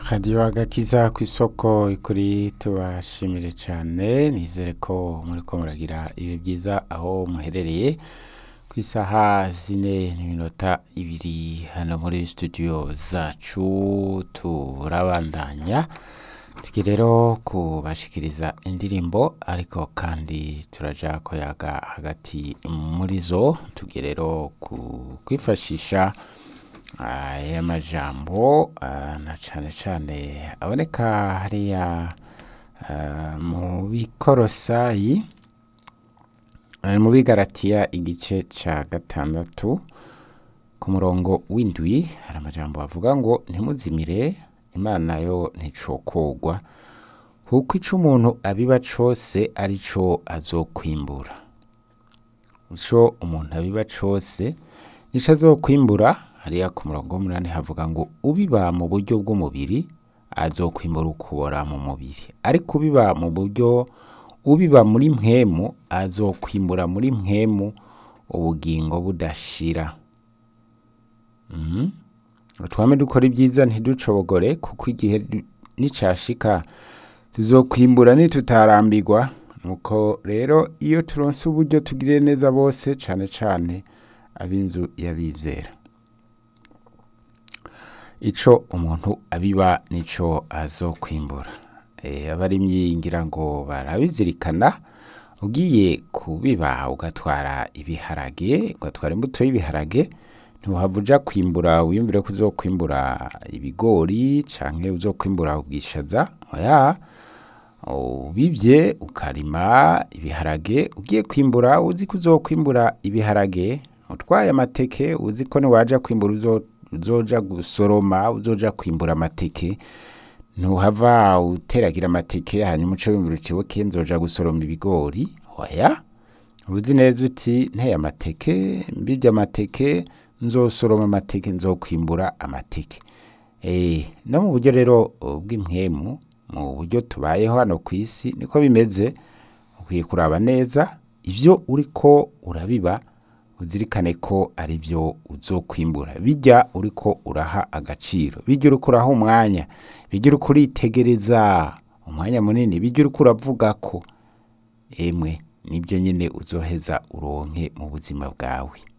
radiyo agakiza ku isoko ikuri tubashimire cyane nizere ko muri ko muragira ibi byiza aho muherereye ku isaha zine n'iminota ibiri hano muri studio zacu turabandanya tugiye rero kubashikiriza indirimbo ariko kandi turaja koyaga hagati muri zo tugiye rero ku- kwifashisha aya majambo ah, na cane cane aboneka hariya ah, mu bikorosayi eh, mu bigaratiya igice ca gatandatu ku murongo w'indwi hari amajambo avuga ngo ntimuzimire imana yo nticokogwa kuko ico umuntu abiba cose ari co azokwimbura ico umuntu abiba cose nico azokwimbura hariya ku murongo w'umunani havuga ngo ubiba mu buryo bw'umubiri azokwimbura ukubora mu mubiri ariko ubiba mu buryo ubiba muri mpwemu azokwimbura muri mpwemu ubugingo budashira Mhm. twame dukora ibyiza ntiducobogore kuko igihe du- nicashika tuzokwimbura nitutarambirwa nuko rero iyo turonse uburyo tugirire neza bose cane cane ab'inzu y'abizera ico umuntu abiba nico azokwimbura e, abarimyi ngira ngo barabizirikana ugiye kubiba ugatwara ibiharage ugatwara imbuto y'ibiharage ntiwahava uja kwimbura wiyumvire ko uzokwimbura ibigori canke uzokwimbura ubwishaza oya ubivye ukarima ibiharage ugiye kwimbura uzi ko uzokwimbura ibiharage utwaye amateke uzi ko niwaja kwimbura uzo- uzoja gusoroma uzoja kwimbura amateke ntuhava uteragira amateke hanyuma uce wimbura ukibuke nzoja gusoroma ibigori oya uzi neza uti nteye amateke mbibye amateke nzosoroma amateke nzokwimbura amateke Eh, no mu buryo rero uh, bw'impwemu mu buryo tubayeho hano ku isi niko bimeze ukwiye kuraba neza ivyo uriko urabiba uzirikane ko ari byo uzokwimbura bijya uriko uraha agaciro bijya uriko uraha umwanya bijya uriko uritegereza umwanya munini bijya uriko uravuga ko emwe nibyo nyine uzoheza uronke mu buzima bwawe